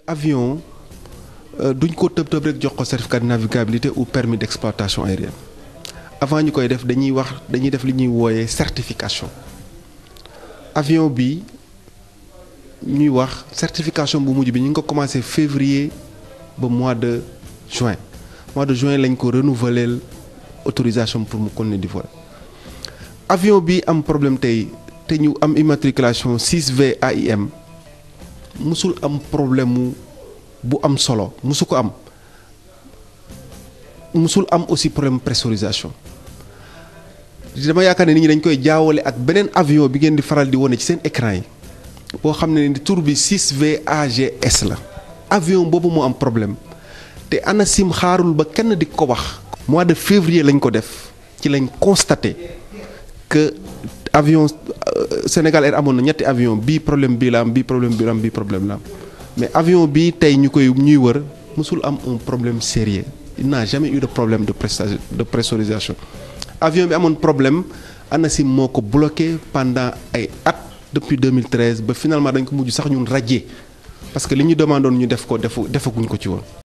avion duñ ko tëb tëb rek jox ko certificat de navigabilité ou permis d'exploitation aérienne avant ñu koy def dañuy wax dañuy def li ñuy wooyee certification avion bi ñuy wax certification bu mujj bi ñu ngi ko commencé février ba mois de juin mois de juin lañ ko renouveler autorisation pour mu continuer di voler avion bi am problème tey te ñu am immatriculation 6V AIM musul am problème mu bu am solo musu ko am musul am aussi problème pressurisation dama yaakaar ne nit ñi dañ koy jaawale ak beneen avion bi ngeen di faral di wone ci seen écran yi boo xam ne ni tur bi 6V AGS la avion boobu moo am problème te ANACIM xaarul ba kenn di ko wax. mois de février lañ ko def ci lañ constaté que avion Sénégal Air amoon na ñetti avion bii problème bii la am bii problème bii la am bii problème la am mais avion bii tey ñu koy ñuy wër mosul am un problème sérieux il n'a jamais eu de problème de de pressurisation avion bi amoon problème ANACIM moo ko bloqué pendant ay at depuis 2013 ba finalement dañ ko mujj sax ñun radier parce que li ñu demandoon ñu def ko defu defaguñ ko ci woon